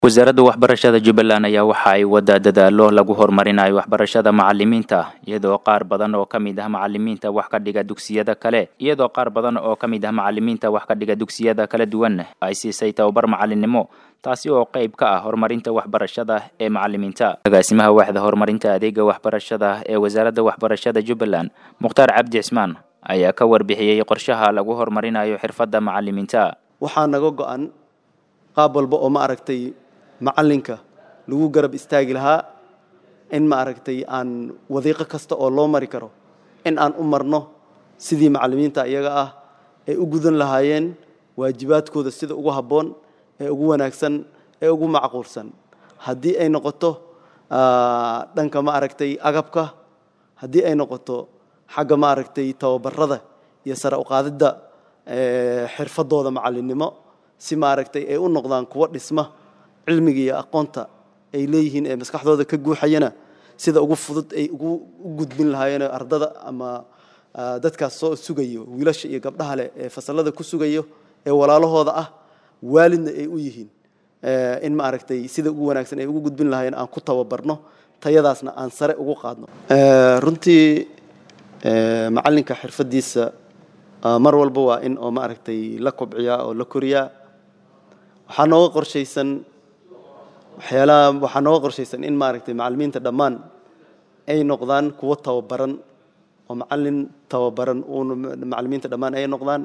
wasaaradda waxbarashada jubbaland ayaa waxa ay waddaa dadaalo lagu horumarinayo waxbarashada macalimiinta iyadoo qaar badan oo ka mid ah macalimiinta wax ka dhiga dugsiyada kale iyadoo qaar badan oo ka mid ah macalimiinta wax ka dhiga dugsiyada kala duwan ay siisay tababar macalinimo taasi oo qayb ka ah horumarinta waxbarashada ee macalimiinta agaasimaha waaxda horumarinta adeega waxbarashada ee wasaaradda waxbarashada jubbaland mukhtaar cabdi cismaan ayaa ka warbixiyey qorshaha lagu horumarinayo xirfadda macalimiinta waxaa naga go-an qaab walba oo ma aragtay macalinka lagu garab istaagi lahaa in ma aragtay aan wadiiqo kasta oo loo mari karo in aan u marno sidii macalimiinta iyaga ah ay u gudan lahaayeen waajibaadkooda sida ugu habboon ee ugu wanaagsan ee ugu macquulsan haddii ay noqoto dhanka ma aragtay agabka haddii ay noqoto xagga ma aragtay tababarada iyo sare uqaadidda xirfadooda macalinimo si ma aragtay ay u noqdaan kuwo dhisma cilmiga iyo aqoonta ay leeyihiin ee maskaxdooda ka guuxayana sida ugu fudud ay u gudbin lahaayeen ardada ama dadkaas soo sugayo wiilasha iyo gabdhaha leh ee fasalada ku sugayo ee walaalahooda ah waalidna ay u yihiin in ma aragtay sida ugu wanaagsan ay ugu gudbin lahaayeen aan ku tababarno tayadaasna aan sare ugu qaadno runtii macalinka xirfadiisa mar walba waa in oo ma aragtay la kobciyaa oo la koriyaa waxaa nooga qorshaysan waxyaalaha waxaa nooga qorshaysan in maaragtay macalimiinta dhammaan ay noqdaan kuwo tababaran oo macalin tababaran uuna macalimiinta dhammaan ay noqdaan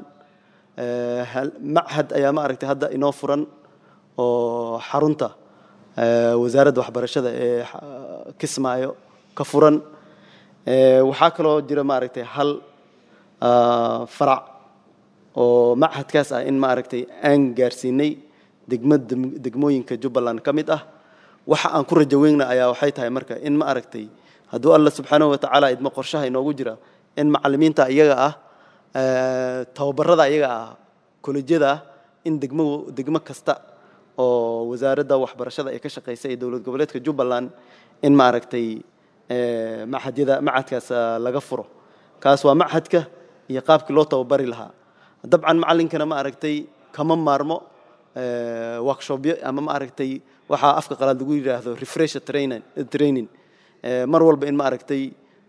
machad ayaa ma aragtay hadda inoo furan oo xarunta wasaaradda waxbarashada ee kismaayo ka furan waxaa kaloo jira ma aragtay hal farac oo machadkaas ah in ma aragtay aan gaarsiinay degma degmooyinka jubbaland ka mid ah waxa aan ku rajaweyna ayaa waxay tahay marka in ma aragtay hadduu alla subxaanahu watacaala idmo qorshaha inoogu jira in macalimiinta iyaga ah tababarada iyaga ah kolejyada ah in degmo degmo kasta oo wasaaradda waxbarashada ay ka shaqaysa ee dowlad goboleedka jubbaland in ma aragtay machadyada machadkaas laga furo kaas waa machadka iyo qaabkii loo tababari lahaa dabcan macalinkana ma aragtay kama maarmo workshopyo ama ma aragtay waxaa afka qalaad lagu yidhaahdo refresher training mar walba in ma aragtay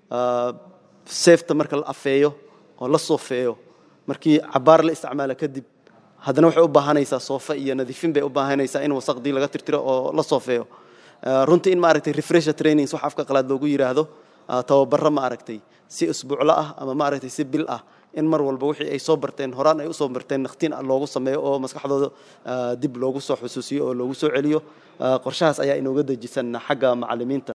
safeta marka la afeeyo oo la soofeeyo markii cabaar la isticmaala kadib haddana waxay u baahanaysaa soofa iyo nadiifin bay u baahanaysaa in wasaqdii laga tirtiro oo la soofeeyo runtii in ma aragtay refresher trainings wax afka qalaad loogu yidhaahdo tababaro ma aragtay si isbuuclo ah ama ma aragtay si bil ah in mar walba wixii ay soo barteen horaan ay usoo barteen nakhtiin loogu sameeyo oo maskaxdooda dib loogu soo xusuusiyo oo loogu soo celiyo qorshahaas ayaa inooga dejisan xagga macalimiinta